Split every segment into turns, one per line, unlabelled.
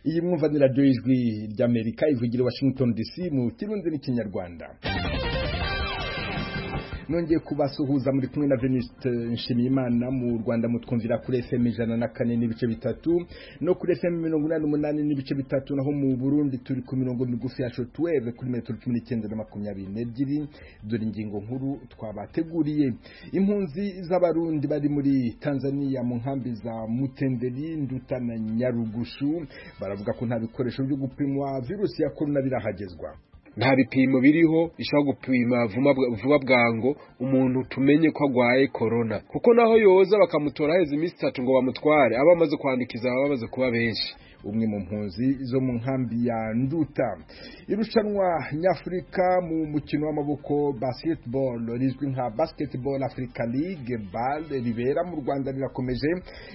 iyi mwumvaniraryo y'ijwi ry'amerika ivugira washington dc mu kirundi n'ikinyarwanda nongeye kubasuhuza muri kumwe na Venuste Nshimiyimana mu Rwanda mutwumvira kuri FM ijana na kane n'ibice bitatu no kuri FM mirongo inani n'umunani n'ibice bitatu naho mu Burundi turi ku mirongo migufi ya shortwave kuri metero cumi n'icyenda na makumyabiri n'ebyiri dore ingingo nkuru twabateguriye impunzi z'abarundi bari muri Tanzania mu nkambi za Mutenderi Nduta na Nyarugushu baravuga ko nta bikoresho byo gupimwa virusi ya korona birahagezwa
nta bipimo biriho bishobora gupima vuba bwango umuntu tumenye ko agwaye korona kuko naho yoza bakamutora heza iminsi itatu ngo bamutware aba amaze kwandikiza baba bamaze kuba benshi
umwe mu mpunzi zo mu nkambi ya nduta irushanwa nyafurika mu mukino w'amaboko basketball rizwi nka basketball africa league bal ribera mu rwanda rirakomeje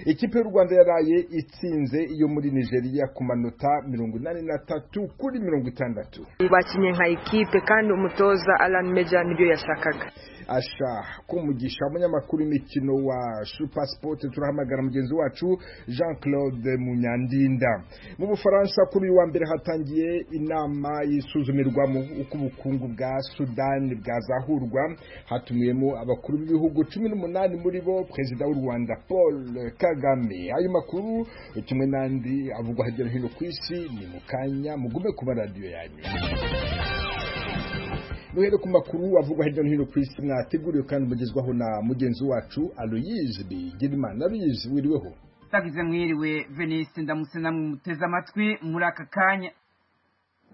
ikipe y'u rwanda yaraye itsinze iyo muri nigeria ku manota mirongo inani n'atatu kuri mirongo itandatu
bakinnye nka ekipe kandi umutoza alan meja nibyo yashakaga
asha kumugisha umunyamakuru w'imikino wa super sport turahamagara mugenzi wacu jean claude munyandinda mu bufaransa kuri uyu wa mbere hatangiye inama y'isuzumirwamo uko ubukungu bwa sudani bwazahurwa hatumiwemo abakuru b'ibihugu cumi n'umunani muri bo perezida w'u rwanda paul kagame ayo makuru kimwe n'andi avugwa hirya no hino ku isi ni mu kanya mugume ku maradiyo yanyu duhere ku makuru avugwa hirya no hino ku isi mwateguriwe kandi mugezwaho na mugenzi wacu aloyize bigirimana aloyize wiriweho
sagize mwiriwe venise ndamutse namwe muteze amatwi muri aka kanya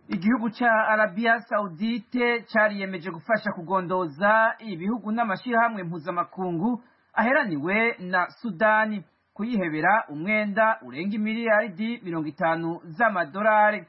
igihugu cya arabiya sawudite cyariyemeje gufasha kugondoza ibihugu n'amashyirahamwe mpuzamakungu aheraniwe na sudani kuyihebera umwenda urenga imiliyaridi mirongo itanu z'amadolari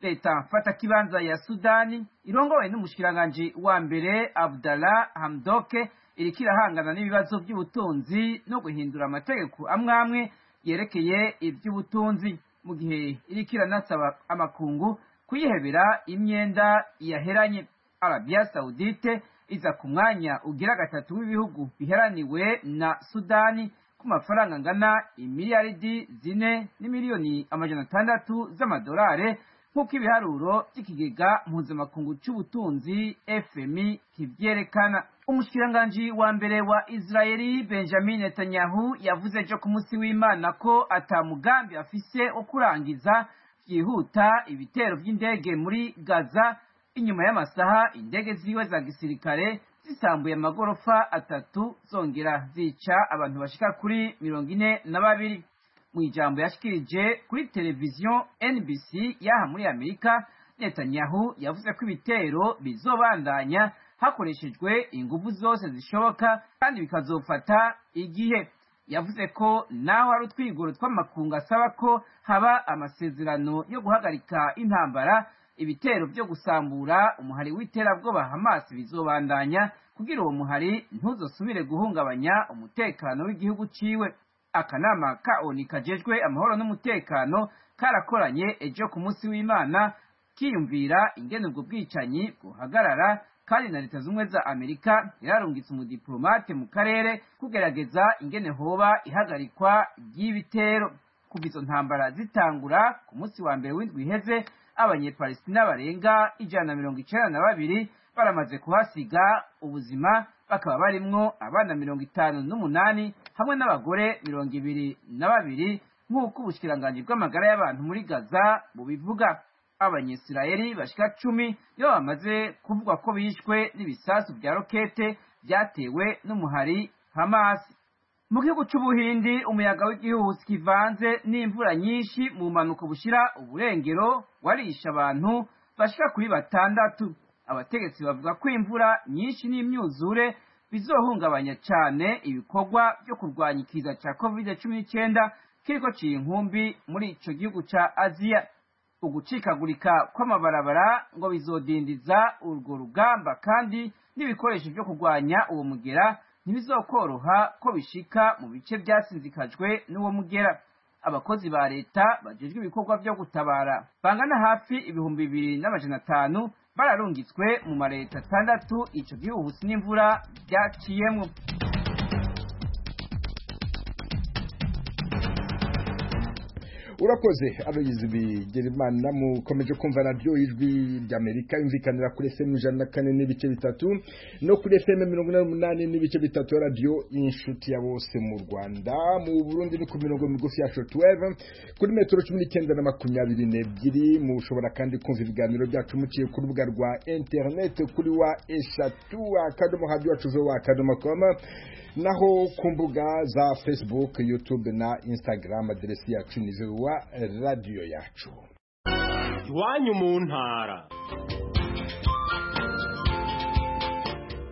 leta mfatakibanza ya sudani irongowe n'umushikiranganji wa mbere abdallah hamdoke iriko irahangana n'ibibazo by'ubutunzi no guhindura amategeko amwe amwe yerekeye iby'ubutunzi mu gihe iriko iranasaba amakungu kuyihebera imyenda yaheranye arabiya sawudite iza ku mwanya ugira gatatu w'ibihugu biheraniwe na sudani ku mafaranga angana imiliyaridi zine n'imiliyoni amajana atandatu z'amadolari nk'uko ibiharuro by'ikigega mpuzamakungu cy'ubutunzi fmi kibyerekana umushikiranganji wa mbere wa israeli benjamin netanyahu yavuze ejo ku munsi w'imana ko atamugambi afise wo kurangiza byihuta ibitero by'indege muri gaza inyuma y'amasaha indege ziwe za gisirikare zisambuye amagorofa atatu zongera zica abantu bashika kuri mirongo ine na babiri mu ijambo yashikirije kuri televiziyo NBC yaha muri Amerika Netanyahu yavuze ko ibitero bizobandanya hakoreshejwe ingufu zose zishoboka kandi bikazofata igihe yavuze ko naho hari utwigoro tw'amakungu asaba ko haba amasezerano yo guhagarika intambara ibitero byo gusambura umuhari w'iterabwoba Hamas bizobandanya kugira uwo muhari ntuzosubire guhungabanya umutekano w'igihugu ciwe akanama ka oni kajejwe amahoro n'umutekano karakoranye ejo ku munsi w'imana kiyumvira ingene ubwo bwicanyi buhagarara kandi na leta z'ubumwe za amerika yararungitse umudiplomate mu karere kugerageza ingene hoba ihagarikwa ry'ibitero kuva izo ntambara zitangura ku munsi wa mbere w'indwi iheze abanyepalestina barenga ijana na mirongo icenda na babiri baramaze kuhasiga ubuzima bakaba barimwo abana mirongo itanu n'umunani hamwe n'abagore mirongo ibiri na babiri nk'uko ubushikiranganji bw'amagara y'abantu muri gaza bubivuga abanyisirayeli bashika cumi iyo bamaze kuvugwa ko bishwe n'ibisasu bya rokete byatewe n'umuhari hamasi mu gihugu c'ubuhindi umuyaga w'igihuhusi kivanze n'imvura nyinshi mu mpanuka bushira uburengero warisha abantu bashika kuri batandatu abategetsi bavuga ko imvura nyinshi n'imyuzure bizohungabanya cyane ibikorwa byo kurwanya ikiza cya covid cumi n'icyenda kiriko ciye inkumbi muri ico gihugu ca aziya ugucikagurika kw'amabarabara ngo bizodindiza urwo rugamba kandi n'ibikoresho byo kurwanya uwo mugera ntibizokoroha ko bishika mu bice byasinzikajwe n'uwo mugera abakozi ba leta bajejwe ibikorwa byo gutabara bangana hafi ibihumbi bibiri n'amajana atanu bararungitswe mu mareta atandatu ico gihuhusi n'imvura byaciyemwo
urakoze abagizi bigira imana mukomeje kumva radiyo ijwi ry'amerika yumvikanira kuri fm ijana na kane n'ibice bitatu no kuri fm mirongo inani n'umunani n'ibice bitatu ya radiyo inshuti ya bose mu rwanda mu burundi ni ku mirongo migufi ya shotweve kuri metero cumi n'icyenda na makumyabiri n'ebyiri mushobora kandi kumva ibiganiro byacu muciye ku rubuga rwa interineti kuri wa eshatu akadomo hadiyo wacu wa akadomo koma naho ku mbuga za facebook youtube na instagram aderesi yacu ni wa radiyo yacu
iwanyu mu ntara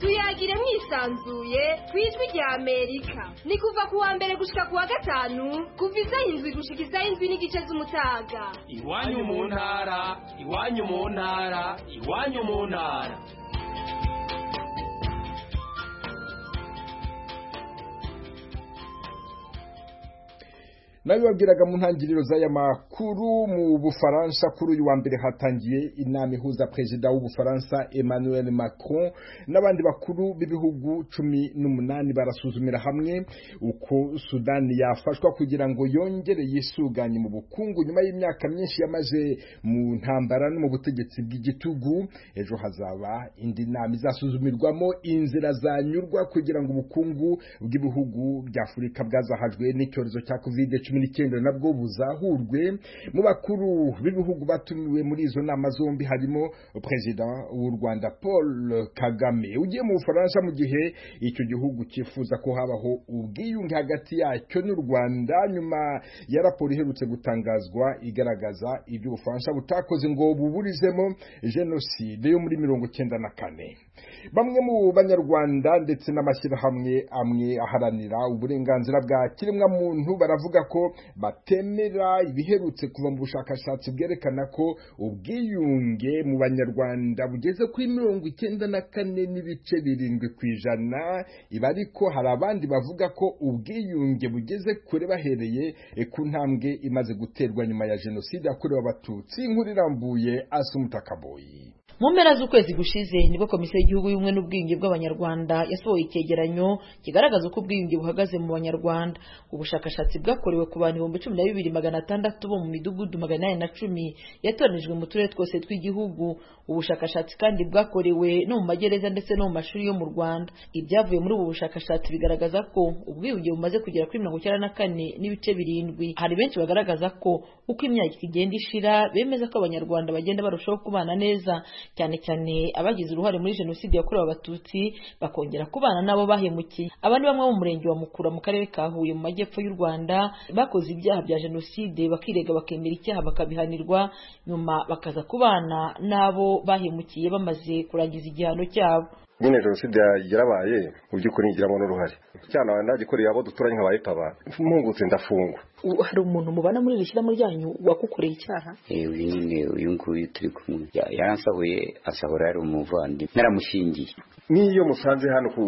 tuyagire mwisanzuye ku ijwi rya amerika ni kuva ku wa mbere gushika ku wa gatanu kuva isaha indwi gushika isaha indwi n'igice z'umutaga
iwanyu mu ntara iwanyu mu ntara iwanyu mu ntara
nabibabwiraga mu ntangiriro z'aya makuru mu bufaransa kuri uyu wa mbere hatangiye inama ihuza perezida w'ubufaransa emmanuel macron n'abandi bakuru b'ibihugu cumi n'umunani barasuzumira hamwe uko sudani yafashwa kugira ngo yongere yisuganye mu bukungu nyuma y'imyaka myinshi yamaze mu ntambara no mu butegetsi bw'igitugu ejo hazaba indi nama izasuzumirwamo inzira zanyurwa kugira ngo ubukungu bw'ibihugu by'afurika bwazahajwe n'icyorezo cya covid cumi cumi n'icyenda nabwo buzahurwe mu bakuru b'ibihugu batumiwe muri izo nama zombi harimo perezida w'u rwanda paul kagame ugiye mu bufaransa mu gihe icyo gihugu cyifuza ko habaho ubwiyunge hagati yacyo n'u rwanda nyuma ya raporo iherutse gutangazwa igaragaza ibyo ubufaransa butakoze ngo buburizemo jenoside yo muri mirongo icyenda na kane bamwe mu banyarwanda ndetse n'amashyirahamwe amwe aharanira uburenganzira bwa kiremwamuntu baravuga ko batemera ibiherutse kuva mu bushakashatsi bwerekana ko ubwiyunge mu banyarwanda bugeze kuri mirongo icyenda na kane n'ibice birindwi ku ijana ibi ariko hari abandi bavuga ko ubwiyunge bugeze kure bahereye ku ntambwe imaze guterwa nyuma ya jenoside yakorewe abatutsi inkuru irambuye asumutakaboyi
mu mpera z'ukwezi gushize nibwo komisiyo y'igihugu y'ubumwe n'ubwiyunge bw'abanyarwanda yasohoye icyegeranyo kigaragaza uko ubwiyunge buhagaze mu banyarwanda ubushakashatsi bwakorewe ku bantu ibihumbi cumi na bibiri magana atandatu bo mu midugudu magana inani na cumi yatoranijwe mu turere twose tw'igihugu ubushakashatsi kandi bwakorewe no mu magereza ndetse no mu mashuri yo mu rwanda ibyavuye muri ubu bushakashatsi bigaragaza ko ubwiyunge bumaze kugera kuri mirongo icyenda na kane n'ibice birindwi hari benshi bagaragaza ko uko imyaka igenda ishira bemeza ko abanyarwanda bagenda barushaho kubana neza cyane cyane abagize uruhare muri jenoside yakorewe abatutsi bakongera kubana n'abo bahemukiye aba ni bamwe mu murenge wa mukura mu karere ka huye mu majyepfo y'u rwanda bakoze ibyaha bya jenoside bakirega bakemera icyaha bakabihanirwa nyuma bakaza kubana n'abo bahemukiye bamaze kurangiza igihano cyabo
nyine jenoside yarabaye mu by'ukuri ngiramo n'uruhare cyane abantu nagikoreye abo duturanye nka bayipaba mpungutse ndafungwa
hari umuntu mubana muri iri shyiramo ryanyu wagukoreye icyaha
uyu nyine uyu nguyu turi kumwe yaransahuye asahura yari umuvandimwe naramushingiye
n'iyo musanze hano ku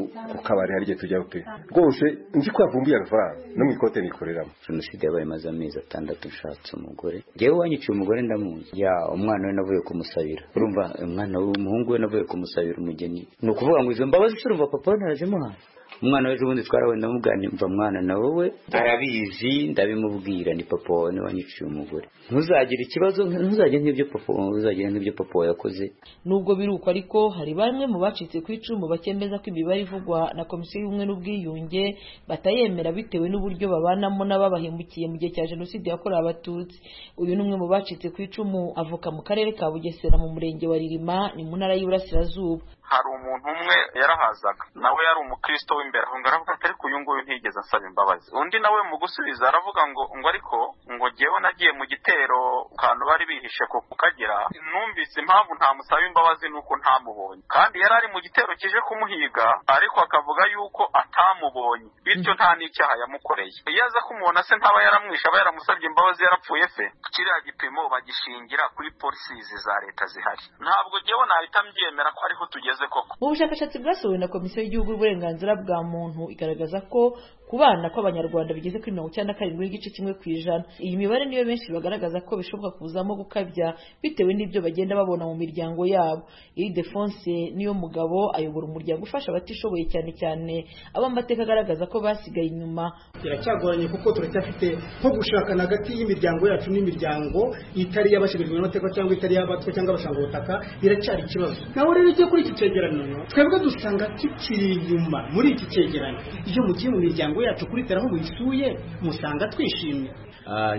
kabari hari igihe tujyaho pe rwose nzi ko yavumbuye amafaranga no mu ikote nikoreramo
jenoside yabaye imaze amezi atandatu nshatse umugore ngewe wanyiciye umugore ndamuzi ya umwana we navuye kumusabira urumva umwana umuhungu we navuye kumusabira umugeni ni ukuvuga ngo izo mbabazi urumva papa we narazimuhaye umwana w'ejo bundi twarawe ndamubwanimva mwana na wowe arabizi ndabimubwira ni papa wawe niwe wanyiciye umugore ntuzagire ikibazo ntuzagire nk'ibyo papa ntuzagire nk'ibyo papa wawe yakoze
nubwo biruko ariko hari bamwe mu bacitse ku icumu bakemeza ko imibare ivugwa na komisiyo y'ubumwe n'ubwiyunge batayemera bitewe n'uburyo babanamo n'ababahemukiye mu gihe cya jenoside yakorewe abatutsi uyu ni umwe mu bacitse ku icumu avuka mu karere ka bugesera mu murenge wa ririma ni mu ntara y'uburasirazuba
hari umuntu umwe yarahazaga nawe yari umukristo w'imbere aho aravuga ati ariko uyu nguyu ntigeze asaba imbabazi undi nawe mu gusubiza aravuga ngo ngo ariko ngo ngewe nagiye mu gitero akantu bari bihishe ko kukagira numvise impamvu ntamusaba imbabazi nuko ntamubonye kandi yari ari mu gitero kije kumuhiga ariko akavuga yuko atamubonye bityo nta n'icyaha yamukoreye iyo aza kumubona se ntaba yaramwishe aba yaramusabye imbabazi yarapfuye se kiriya gipimo bagishingira kuri polisizi za leta zihari ntabwo ngewe nahita mbyemera ko ariho tugeze yakoze koko
mu bushakashatsi bwasohowe na komisiyo y'igihugu y'uburenganzira bwa muntu igaragaza ko kubana kw'abanyarwanda bigeze kuri mirongo icyenda na karindwi n'igice kimwe ku ijana iyi mibare niyo benshi bagaragaza ko bishoboka kuzamo gukabya bitewe n'ibyo bagenda babona mu miryango yabo iyi defonse niyo mugabo ayobora umuryango ufasha abatishoboye cyane cyane abo amateka agaragaza ko basigaye inyuma
biracyagoranye kuko turacyafite nko gushakana hagati y'imiryango yacu n'imiryango itari iy'abashibirijwe n'amateka cyangwa itari iy'abatwa cyangwa abashanga ubutaka biracyari ikibazo nawe rero icyo kuri iki cyegeranyo twebwe dusanga tukiri inyuma muri iki cyegeranyo iyo mugiye mu miryango yacu kuri teraho muyisuye musanga twishimye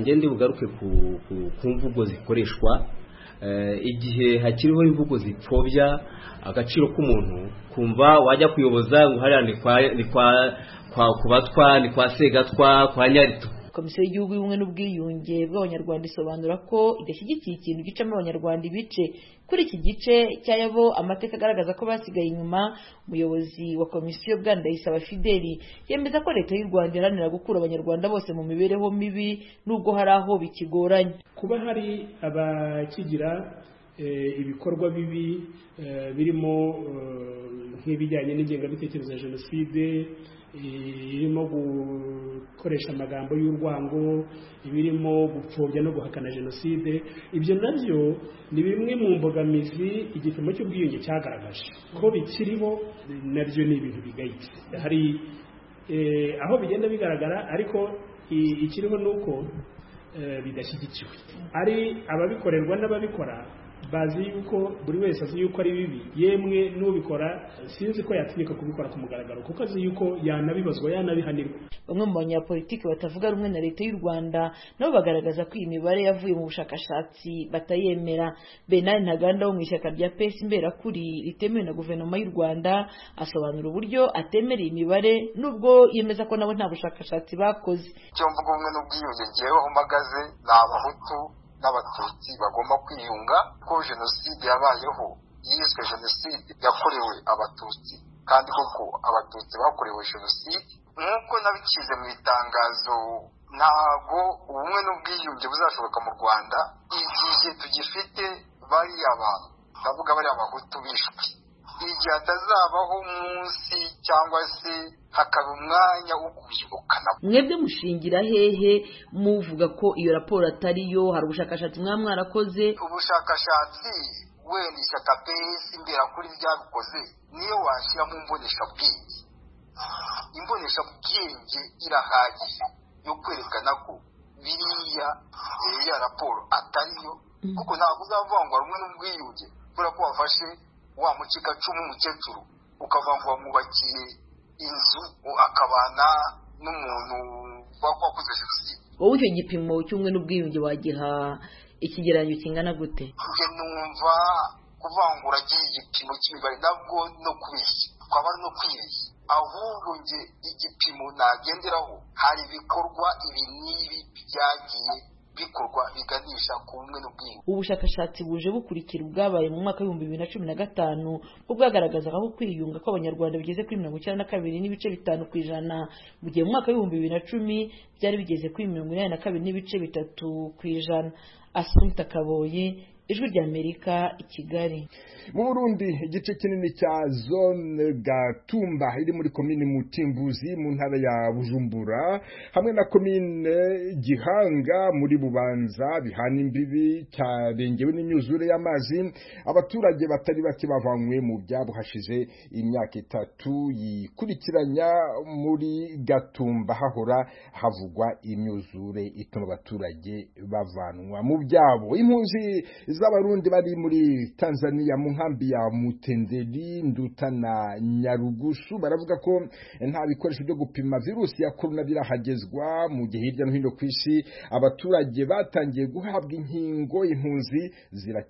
ngende bugaruke ku- ku- ku mvugo zikoreshwa Eh, igihe hakiriho imvugo zipfobya agaciro k'umuntu kumva wajya kuyoboza ngo hariya ni kwa ni kwa kwa kubatwa ni kwa segatwa kwa nyarito
komisiyo y'igihugu y'ubumwe n'ubwiyunge bw'abanyarwanda isobanura ko idashyigikiye ikintu gicamo abanyarwanda ibice kuri iki gice cy'ayabo amateka agaragaza ko basigaye inyuma umuyobozi wa komisiyo bwandayisaba fideli yemeza ko leta y'u rwanda iharanira gukura abanyarwanda bose mu mibereho mibi n'ubwo hari aho bikigoranye
kuba hari abakigira eh, ibikorwa bibi eh, birimo eh, nk'ibijyanye n'ingengabitekerezo ya jenoside eh, irimo gukoresha amagambo y'urwango ibirimo gupfobya no guhakana jenoside ibyo nabyo ni bimwe mu mbogamizi igipimo cy'ubwiyunge cyagaragaje ko bikiriho nabyo ni ibintu bigayitse hari eh, aho bigenda bigaragara ariko i- ikiriho ni uko eh, bidashyigikiwe ari ababikorerwa n'ababikora bazi yuko buri wese azi yuko ari bibi yemwe n'ubikora sinzi ko yatinyuka kubikora ku mugaragaro kuko azi yuko yanabibazwa yanabihanirwa
bamwe mu banyapolitiki batavuga rumwe na leta y'u rwanda nabo bagaragaza ko iyi mibare yavuye mu bushakashatsi batayemera benari ntaganda wo mu ishyaka rya pesi imberakuri ritemewe na guverinoma y'u rwanda asobanura uburyo atemera iyi mibare nubwo yemeza ko nabo nta bushakashatsi bakoze
icyo mvuga ubumwe n'ubwiyunge njyewe aho mpagaze ni abahutu n'abatutsi bagomba kwiyunga ko jenoside yabayeho yiswe jenoside yakorewe abatutsi kandi koko abatutsi bakorewe jenoside nk'uko nabicize mu itangazo ntago ubumwe n'ubwiyunge buzashoboka mu rwanda igihe tugifite bariya abantu ndavuga bariya abahutu bishwe igihe hatazabaho umunsi cyangwa se hakaba umwanya wo kubyibukana
mwebwe mushingira hehe muvuga ko iyo raporo atariyo hari ubushakashatsi mwaba mwarakoze
ubushakashatsi wenda ishyaka pesi imberakuri ryabikoze niyo washyira mu mboneshabwenge imboneshabwenge irahagije yo kwerekana ko biriya eh, ya raporo atariyo kuko ntabwo uzavuga ngo rumwe n'ubwiyunge kubera ko wafashe wa mucikacumu w'umukecuru ukavuga ngo wamwubakiye inzu akabana n'umuntu wa- wakoze jenoside
wowe icyo gipimo cy'umwe n'ubwiyunge wagiha ikigereranyo kingana gute
njye numva kuvangura igipimo cy'imibare nabwo no kubeshya kwaba ari no kwibeshya ahubwo njye igipimo nagenderaho hari ibikorwa ibi n'ibi byagiye bikorwa biganisha ku bumwe n'ubwiyunge
ubushakashatsi buje bukurikira ubwabaye mu mwaka w'ibihumbi bibiri na cumi na gatanu bwo bwagaragazaga ko kwiyunga kw'abanyarwanda bigeze kuri mirongo icyenda na kabiri n'ibice bitanu ku ijana mu gihe mu mwaka w'ibihumbi bibiri na cumi byari bigeze kuri mirongo inani na kabiri n'ibice bitatu ku ijana asunta kaboye ijwi ry'amerika i kigali
mu burundi igice kinini cya zone gatumba iri muri komine mutimbuzi mu ntara ya bujumbura hamwe na komine gihanga muri bubanza bihana imbibi cyarengewe n'imyuzure y'amazi abaturage batari bake bavanywe mu byabo hashize imyaka itatu yikurikiranya muri gatumba hahora havugwa imyuzure ituma abaturage bavanwa mu byabo impunzi z'abarundi bari muri tanzania mu nkambi ya mutenderi nduta na nyarugusu baravuga ko nta bikoresho byo gupima virusi ya korona birahagezwa mu gihe hirya no hino ku isi abaturage batangiye guhabwa inkingo impunzi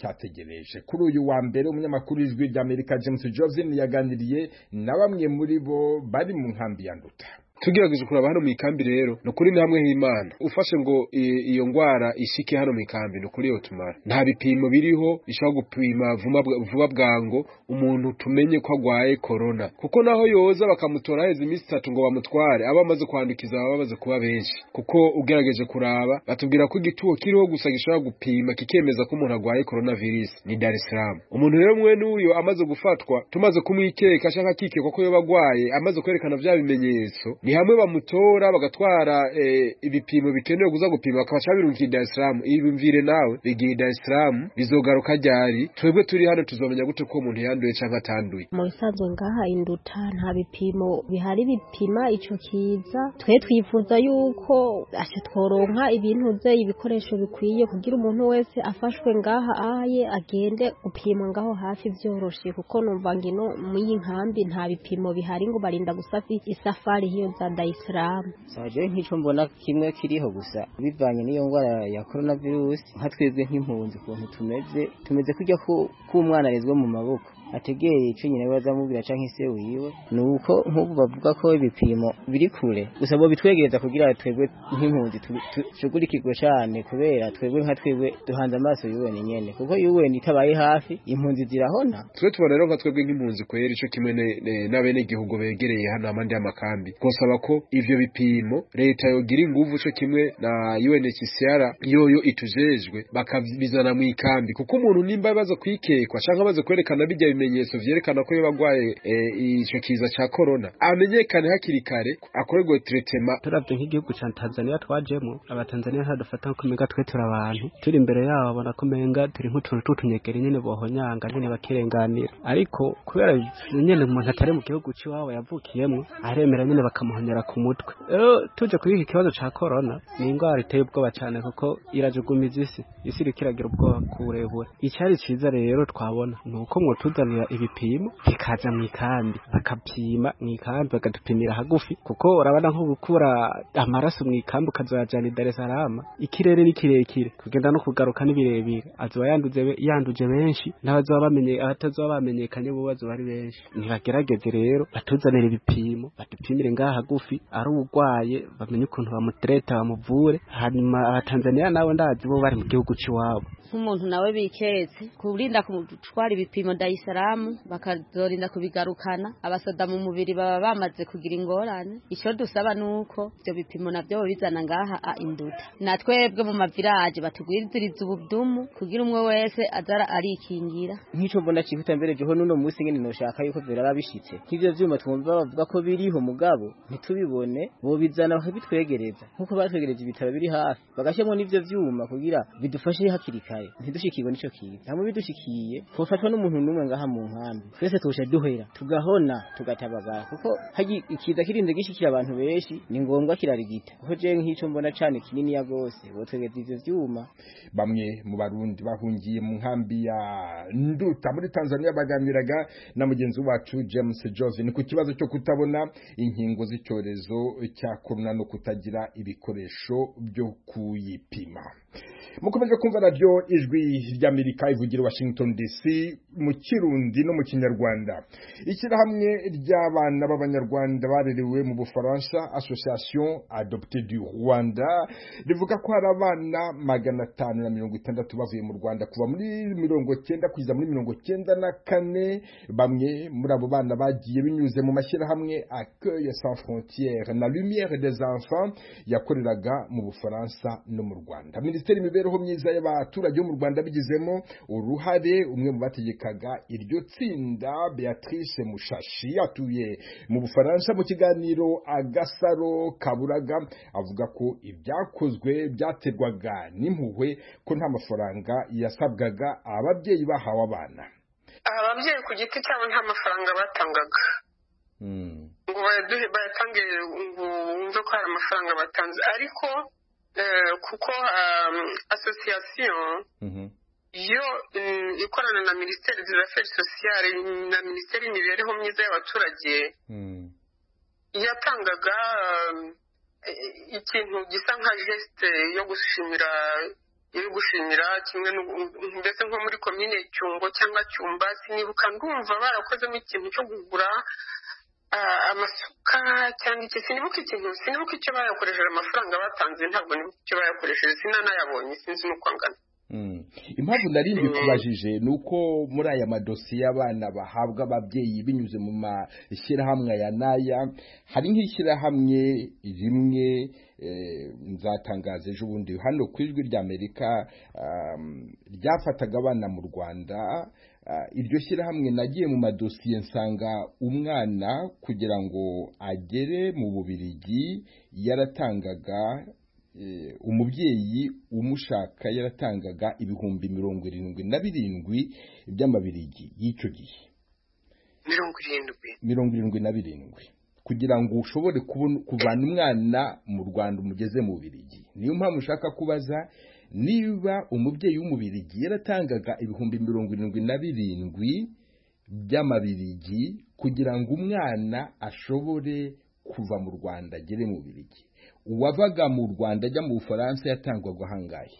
ziracyategereje kuri uyu wa mbere umunyamakuru w'ijwi ry'amerika james johnson yaganiriye na bamwe muri bo bari mu nkambi ya nduta
tugerageje kuraba hano mu ikambi rero ni ukuri ni hamwe h'imana ufashe ngo i- iyo ndwara ishike hano mu ikambi ni ukuri yotumara nta bipimo biriho bishobora gupima vuba bwa- vuba bwango umuntu tumenye ko arwaye korona kuko naho yoza bakamutora haheze iminsi itatu ngo bamutware aba amaze kwandukiza baba bamaze kuba benshi kuko ugerageje kuraba batubwira ko igituho kiriho gusa gishobora gupima kikemeza ko umuntu arwaye coronavirus ni Dar es Salaam umuntu rero mwene uyo amaze gufatwa tumaze kumwikeka ashaka kikekwa ko yoba arwaye amaze kwerekana vya bimenyetso ni hamwe bamutora bagatwara eh, ibipimo bikenewe kuza gupima bakabasha birungiye Dar es Salaam ibimvire nawe bigiye Dar es Salaam bizogaruka ryari twebwe turi hano tuzomenya gute ko uwo muntu yanduye canke atanduye
mu bisanzwe ngaha induta nta bipimo bihari bipima icyo kiza twe twifuza yuko asha tworonka ibintu bye ibikoresho bikwiye kugira umuntu wese afashwe ngaha ahaye agende gupimwa ngaho hafi byoroshe kuko numva ngino mw'iyi nkambi nta bipimo bihari ngo barinda gusafi isafari hiyo za dayisilamu
saje nk'icyo mbona kimwe kiriho gusa bivanye n'iyo ndwara ya korona virusi nka twebwe nk'impunzi ukuntu tumeze tumeze kujya ku- k'umwana arezwe mu maboko ategere icyo nyina we azamubwira cyangwa se wiwe ni uko nk'ubu bavuga ko ibipimo biri kure gusa bo bitwegereza kugira twebwe nk'impunzi tu- tu- dushugurikirwe cyane kubera twebwe nka twebwe duhanze amaso yuweni nyene kuko yuweni itabaye hafi impunzi zirahona
twe tubona rero nka twebwe nk'impunzi kwera ico kimwe ne- ne- n'abenegihugu begereye hano amande y'amakambi twosaba ko ivyo bipimo leta yogira inguvu co kimwe na UNHCR yoyo itujejwe bakabizana mu ikambi kuko umuntu nimba abaza kwikekwa canke abaza kwerekana bijya bimenyetso vyerekana ko yoba agwaye eh, ico kiza ca corona amenyekane hakiri kare akorerwe tretema
turavye nk'igihugu ca tanzaniya twajemo abatanzaniya ntadufata nko umenga twe turi abantu turi imbere yabo babona ko umenga turi nk'utuntu tw'utunyegeri nyene bohonyanga nyene bakirenganira ariko kubera nyene umuntu atari mu gihugu c'iwabo yavukiyemwo aremera nyene bakamuhonyera ku mutwe rero tuje kuri iki kibazo ca korona ni indwara iteye ubwoba cane kuko irajugumiza isi isi iriko iragira ubwoba kuburebure icari ciza rero twabona ni uko mwotuzanira ibipimo bikaza mu ikambi bakapima mu ikambi bakadupimira hagufi kuko urabona nko gukura amaraso mu ikambi ukazoyajana i dar es salaam ikirere ni kirekire kugenda no kugaruka ni birebire azoba yanduze be- yanduje benshi n'abazoba bamenye abatazoba bamenyekanye bo bazoba ari benshi ntibagerageze rero batuzanire ibipimo badupimire ngaha hagufi ari urwaye bamenye ukuntu bamutereta bamuvure hanyuma abatanzaniya nabo ndazi bo bari mu gihugu c'iwabo
nk'umuntu nawe biketse kurinda gutwara ibipimo dayisaramu bakazorinda kubigarukana abasoda mu mubiri baba bamaze kugira ingorane icyo dusaba ni uko ibyo bipimo nabyo babizana ngaha a induta na twebwe mu mavilaje batugwiziriza ubudumu kugira umwe wese azara arikingira
nk'icyo mbona cyihuta mbere joho n'uno munsi nyine noshaka yuko biraba bishitse nk'ibyo byuma twumva bavuga ko biriho mugabo ntitubibone bobizana bakabitwegereza nk'uko batwegereje ibitaro biri hafi bagashyiramo n'ibyo byuma kugira bidufashe hakiri kare ntidushikirwe n'ico kiza hamwe bidushikiye twofatwa n'umuntu n'umwe ngaha mu nkambi twese tuja duhera tugahona tugatabagara kuko hagi ikiza kirinde gishikira abantu benshi ni ngombwa kirarigita kuko je nk'icyo mbona cane kininiya gose botwegeza ivyo vyuma
bamwe mu barundi bahungiye mu nkambi ya nduta muri tanzania baganiraga na mugenzi wacu james josephine ku kibazo cyo kutabona inkingo z'icyorezo cya korona no kutagira ibikoresho byo kuyipima mukomeje kumva radiyo ijwi ry'amerika ivugira i washington dc mu kirundi no mu kinyarwanda ishyirahamwe ry'abana b'abanyarwanda barerewe mu bufaransa association adopte du rwanda rivuga ko hari abana magana atanu na mirongo itandatu bavuye mu rwanda kuva muri mirongo cyenda kugeza muri mirongo cyenda na kane bamwe muri abo bana bagiye binyuze mu mashyirahamwe accueil sans frontiere na lumière des enfants yakoreraga mu bufaransa no mu rwanda minisiteri y'imibereho myiza y'abaturage bo mu rwanda bigizemo uruhare umwe mu bategekaga iryo tsinda beatrice mushashi atuye mu bufaransa mu kiganiro agasaro kaburaga avuga ko ibyakozwe byaterwaga n'impuhwe ko nta mafaranga yasabwaga ababyeyi bahawe abana
ababyeyi ku giti cyabo nta mafaranga batangaga ngo bayaduhe bayatange ngo wumve ko hari amafaranga batanze ariko eh, kuko asosiyasiyo yo mm, ikorana na minisiteri z'aferi sosiyale na minisiteri y'imibereho myiza y'abaturage yatangaga eh, ikintu gisa nka gesite yo gushimira yo gushimira kimwe n'u- mbese nko muri komine cyungo cyangwa cyumbasi nibuka ndumva barakozemo ikintu cyo kugura amasuka cyangwa iki sinibuka ikintu sinibuka icyo bayakoresheje amafaranga batanze ntabwo nibuka icyo bayakoresheje sinanayabonye sinzi n'uko angana
impamvu nari mbikubajije ni uko muri aya madosiye abana bahabwa ababyeyi binyuze mu mashyirahamwe aya n'aya hari nk'ishyirahamwe rimwe nzatangaza ejo bundi hano ku ijwi ry'amerika ryafataga abana mu rwanda iryo shyirahamwe nagiye mu madosiye nsanga umwana kugira ngo agere mu bubirigi yaratangaga umubyeyi umushaka yaratangaga ibihumbi mirongo irindwi na birindwi by'amabirigi y'icyo gihe
mirongo irindwi
mirongo irindwi na birindwi kugira ngo ushobore kuvana umwana mu rwanda umugeze mu birigi niyo mpamvu ushaka kubaza niba umubyeyi w'umubirigi yaratangaga ibihumbi mirongo irindwi na birindwi by'amabirigi kugira ngo umwana ashobore kuva mu rwanda agere mu birigi uwavaga mu rwanda ajya mu bufaransa yatangwaga ahangaye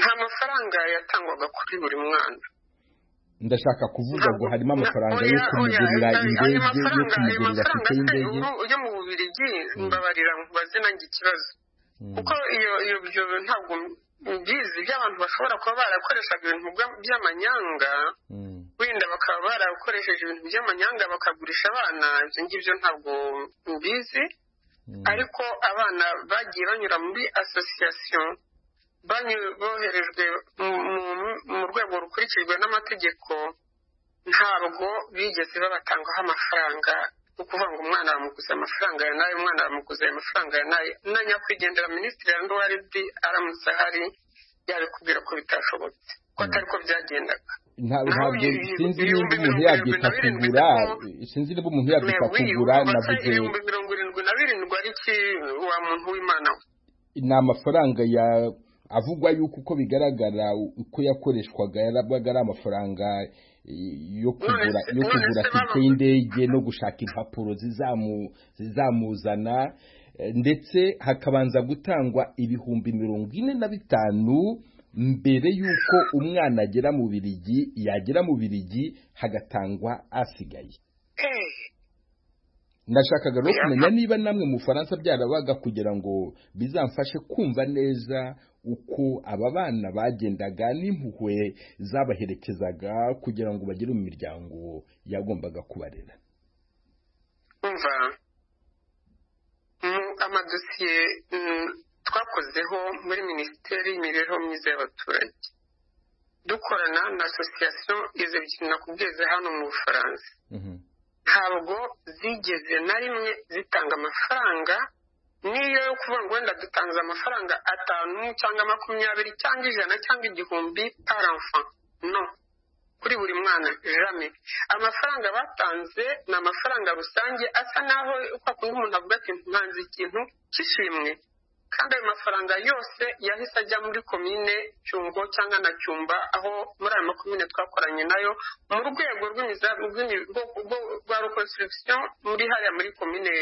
nta mafaranga yatangwaga kuri buri mwana
ndashaka kuvuga ngo harimo amafaranga yo kumugurira indege yo kumugurira afite y'indege
yo mu bubirigi mbabarira mubaze nanjye ikibazo kuko iyo ibyo ntabwo mbizi by'abantu bashobora kuba barakoreshaga ibintu by'amanyanga wenda bakaba barakoresheje ibintu by'amanyanga bakagurisha abana ibyo ngibyo ntabwo mbizi ariko abana bagiye banyura muri asosiyasiyo boherejwe mu rwego rukurikijwe n'amategeko ntabwo bigeze babatangaho amafaranga ni ukuvuga ngo umwana bamuguze amafaranga ya nayo umwana bamuguze amafaranga ya nayo na nyakwigendera minisitiri wa nduwaridi aramutse ahari yabikubwira ko bitashobotse ko atari ko byagendaga
ntabwo sinzi niba umuntu yabyita kugura sinzi niba umuntu yabyita kugura navuze
ibihumbi mirongo irindwi na birindwi ari iki wa muntu w'imana we
ni amafaranga ya avugwa yuko uko bigaragara uko yakoreshwaga yarabaga ari amafaranga yo kugura yo kugura tike y'indege no gushaka impapuro zizamuzana ndetse hakabanza gutangwa ibihumbi mirongo ine na bitanu mbere y'uko umwana agera mu birigi yagera mu birigi hagatangwa asigaye ndashakaga no kumenya niba namwe mu bufaransa byarabaga kugira ngo bizamfashe kumva neza uko aba bana bagendaga n'impuhwe zabaherekezaga kugira ngo bagere mu miryango yagombaga kubarera
umva amadosiye twakozeho muri minisiteri y'imibereho myiza y'abaturage dukorana na asosiyasiyo izo ebyiri nakubwiza hano mu bufaransa ntabwo zigeze na rimwe zitanga amafaranga niyo yo kuvuga ngo wenda dutanze amafaranga atanu cyangwa makumyabiri cyangwa ijana cyangwa igihumbi paramfa no kuri buri mwana jame amafaranga batanze ni amafaranga rusange asa naho kwa kundi umuntu avuga ati ntanze ikintu cy'ishimwe kandi ayo mafaranga yose yahise ajya muri komine cyungo cyangwa na cyumba aho muri ayo makomine twakoranye nayo mu rwego rwa reconstruction muri hariya muri komine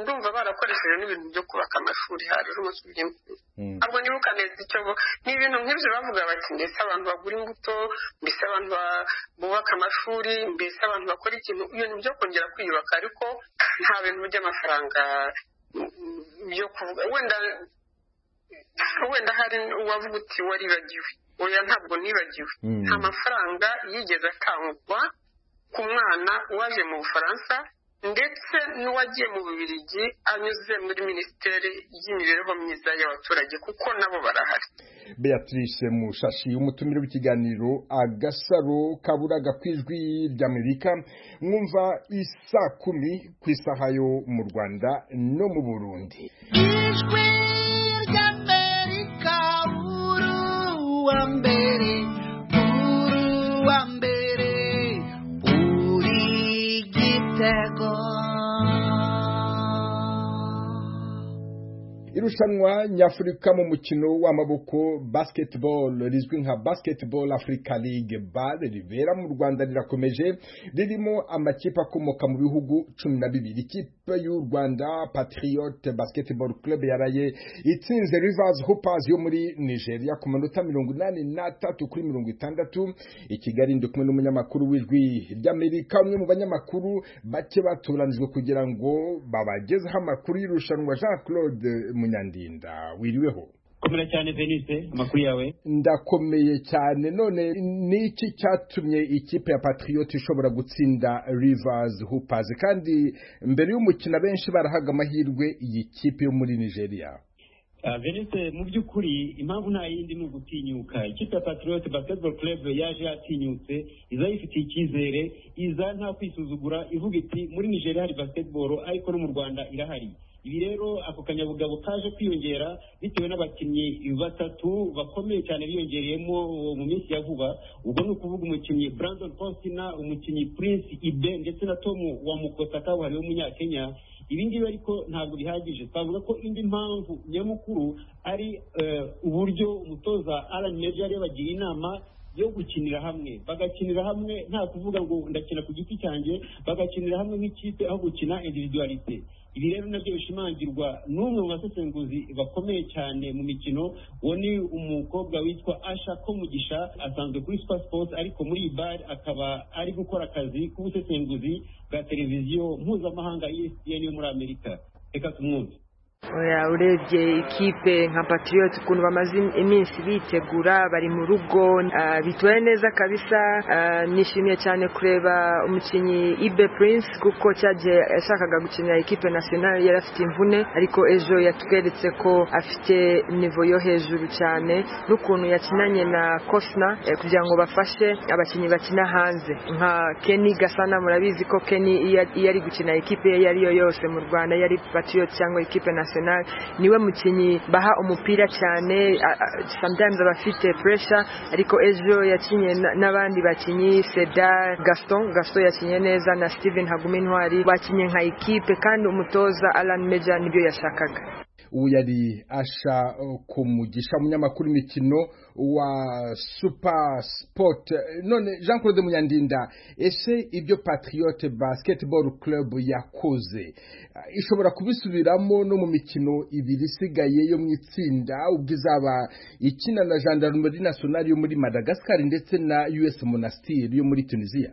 ndumva barakoresheje n'ibintu byo kubaka amashuri hari umunsi uby'imvura ntabwo nibuka neza icyo ni ibintu nk'ibyo bavuga bati mbese abantu bagura imbuto mbese abantu bubaka amashuri mbese abantu bakora ikintu ibintu byo kongera kwiyubaka ariko nta bintu by'amafaranga byo kuvuga wenda wenda hari uwavuga uti waribagiwe oya ntabwo nibagiwe nta mafaranga yigeze atangwa ku mwana waje mu bufaransa ndetse n'uwagiye mu bubirigi anyuze muri minisiteri y'imibereho myiza y'abaturage kuko nabo barahari
beatrice mushashi umutumire w'ikiganiro agasaro kaburaga ku ijwi ry'amerika mwumva isa kumi ku isaha yo mu rwanda no mu burundi ijwi ry'amerika uru wa mbere uru wa mbere uri igitego irushanwa nyafurika mu mukino w'amaboko basketball rizwi nka basketball africa league bal ribera mu rwanda rirakomeje ririmo amakipe akomoka mu bihugu cumi na bibiri ikipe y'u rwanda patriot basketball club yaraye itsinze rivers hoopers yo muri nigeria ku manota mirongo inani n'atatu kuri mirongo itandatu i kigali ndi kumwe n'umunyamakuru w'ijwi ry'amerika umwe mu banyamakuru bake batoranijwe kugira ngo babagezeho amakuru y'irushanwa jean claude munyandinda wiriweho
komera cyane venise amakuru yawe
ndakomeye cyane none ni iki cyatumye ikipe ya patriyoti ishobora gutsinda rivers hoopers kandi mbere y'umukino benshi barahaga amahirwe iyi kipe yo muri nigeria
venise mu by'ukuri impamvu nta yindi ni ugutinyuka ikipe ya patriyoti basketball club yaje yatinyutse iza yifitiye icyizere iza nta kwisuzugura ivuga iti muri nigeria hari basketball ariko no mu rwanda irahari ibi rero ako kanyabugabo kaje kwiyongera bitewe n'abakinnyi batatu bakomeye cyane biyongereyemo mu minsi ya vuba ubwo ni ukuvuga umukinnyi brandon postina umukinnyi prince ibe ndetse na tomu wa mukota kabuhariwe w'umunyakenya ibi ngibi ariko ntabwo bihagije twavuga ko indi mpamvu nyamukuru ari uburyo umutoza alan meja yabagira inama yo gukinira hamwe bagakinira hamwe nta kuvuga ngo ndakina ku giti cyanjye bagakinira hamwe nk'ikipe aho gukina individualite ibi rero nabyo bishimangirwa n'umwe mu basesenguzi bakomeye cyane mu mikino uwo ni umukobwa witwa asha komugisha asanzwe kuri super sports ariko muri iyi bari akaba ari gukora akazi k'ubusesenguzi bwa televiziyo mpuzamahanga espn yo muri amerika reka tumwumve
oya urebye ikipe nka patiriyoti ukuntu bamaze iminsi bitegura bari mu rugo bitwaye neza kabisa nishimiye cyane kureba umukinnyi ibe Prince kuko cyagiye yashakaga gukinira ikipe nasiyonari yari afite imvune ariko ejo yatweretse ko afite nivo yo hejuru cyane n'ukuntu yakinanye na kosina kugira ngo bafashe abakinnyi bakina hanze nka keni gasana murabizi ko keni iyo ari gukina ikipe iyo ari yo yose mu rwanda iyo ari patiriyoti cyangwa ikipe nasiyonari arsenal niwe mukinnyi baha umupira cyane sometimes aba afite pressure ariko ejo yakinye n'abandi bakinnyi seda gaston gaston yakinye neza na steven hagumintwari bakinye nka ikipe kandi umutoza alan meja nibyo yashakaga
ubu yari asha kumugisha umunyamakuru imikino wa super sport none jean claude munyandinda ese ibyo patriote basketball club yakoze ishobora kubisubiramo no mu mikino ibiri isigaye yo mu itsinda ubwo izaba ikina na gendarmerie nationale yo muri madagascar ndetse na us monastir yo muri tunisiya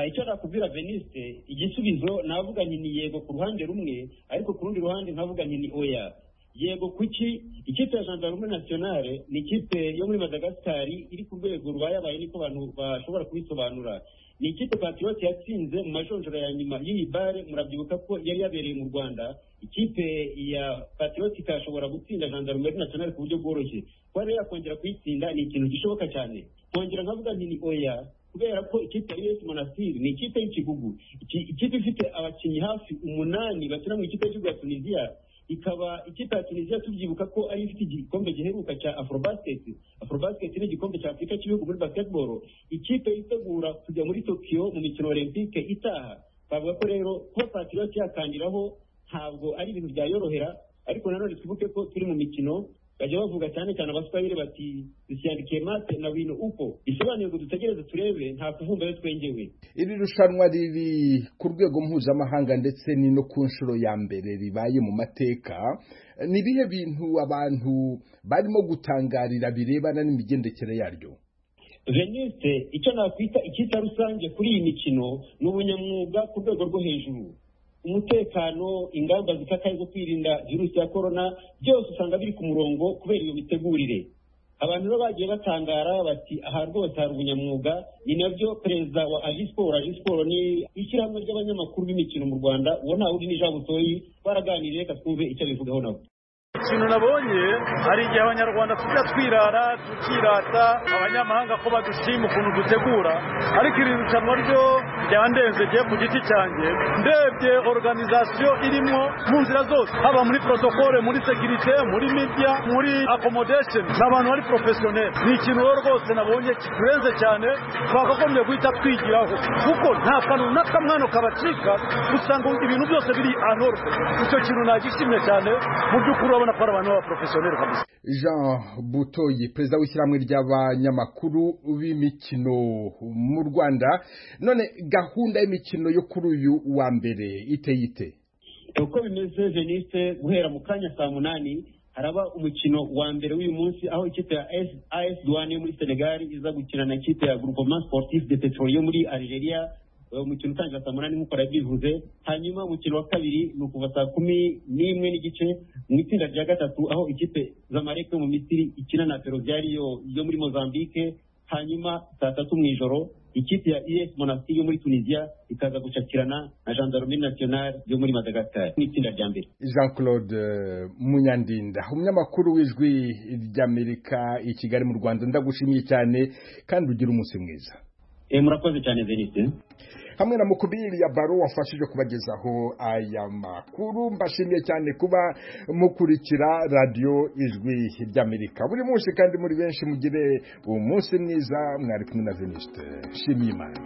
icyo nakubwira veniste igisubizo navuga ni yego ku ruhande rumwe ariko ku rundi ruhande nkavuga ni oya yego kuki ikipe ya gendarme nationale ni ikipe yo muri madagasitari iri ku rwego rwayabaye niko abantu bashobora kubisobanura ni ikipe patiriyoti yatsinze mu majonjoro ya nyuma y'iyi bare murabyibuka ko yari yabereye mu rwanda ikipe ya patiriyoti ikashobora gutsinda gendarme nationale ku buryo bworoshye kuba rero yakongera kuyitsinda ni ikintu gishoboka cyane nkongera nkavuga nti ni oya kubera ko ikipe ya us monastir ni ikipe y'ikigugu ikipe ifite abakinnyi hafi umunani bakina mu ikipe y'igihugu ya tunisiya ikaba ikipe ya tunisiya tubyibuka ko ari ifite igikombe giheruka cya afrobasket afrobasket ni igikombe cya afurika cy'ibihugu muri basketball ikipe yitegura kujya muri tokiyo mu mikino olympique itaha twavuga ko rero kuba patriote yakangiraho ntabwo ari ibintu byayorohera ariko nanone twibuke ko turi mu mikino bajya bavuga cyane cyane abaswahili bati dusyandikiye mate na wino uko bisobanuye ngo dutegereze turebe nta kuvumbayo twengewe
iri rushanwa riri ku rwego mpuzamahanga ndetse ni no ku nshuro ya mbere ribaye mu mateka ni ibihe bintu abantu barimo gutangarira birebana n'imigendekere yaryo
venise icyo nakwita icyita rusange kuri iyi mikino ni ubunyamwuga ku rwego rwo hejuru umutekano ingamba zikakaye zo kwirinda virusi ya korona byose usanga biri ku murongo kubera iyo mitegurire abantu rero bagiye batangara bati aha rwose hari ubunyamwuga ni nabyo perezida wa agisiporo agisiporo ni ishyirahamwe ry'abanyamakuru b'imikino mu rwanda uwo ntawe uri n'ijabutoyi baraganiriye reka twumve icyo bivugaho nabo
ikintu nabonye hari igihe abanyarwanda tujya twirara tukirata abanyamahanga ko badushima ukuntu dutegura ariko iri rushanwa ryo byaba ndenze ngiye ku giti cyanjye ndebye organizasiyo irimo mu nzira zose haba muri protokole muri sekirite muri media muri accommodation ni abantu bari professionel ni ikintu rero rwose nabonye kiturenze cyane twakagombye guhita twigiraho kuko nta kantu n'akamwano kabacika usanga ibintu byose biri anorwe icyo kintu nagishimye cyane mu by'ukuri urabona ko ari abantu b'abaprofessionel kabisa
jean butoyi perezida w'ishyirahamwe ry'abanyamakuru b'imikino mu rwanda none gahunda y'imikino yo kuri uyu wa mbere iteye ite
uko bimeze veniste guhera mu kanya saa munani haraba umukino wa mbere w'uyu munsi aho ikipe ya AS- as duwane yo muri senegal iza gukina na ikipe ya groupement sportif de petroli yo muri algeria uwo mukino utangira saa munani nk'uko yabyivuze hanyuma umukino wa kabiri ni ukuva saa kumi n'imwe n'igice mu itsinda rya gatatu aho ikipe zamarek yo mu misiri ikina na peruviari yo yo muri mozambique hanyuma saa tatu mu ijoro ikipe ya es monastir yo muri tunisia ikaza gucakirana na gendarmerie nationale yo muri madagascar mu itsinda rya mbere
jean claude eh, munyandinda umunyamakuru w'ijwi ry'amerika i kigali mu rwanda ndagushimiye cyane kandi ugira umunsi mwiza
murakoze cyane veniste
hamwe na mukubiri ya baro wafashije kubagezaho aya makuru mbashimiye cyane kuba mukurikira radiyo ijwi ry'amerika buri munsi kandi muri benshi mugire umunsi mwiza mwari kumwe na veniste nshimiye imana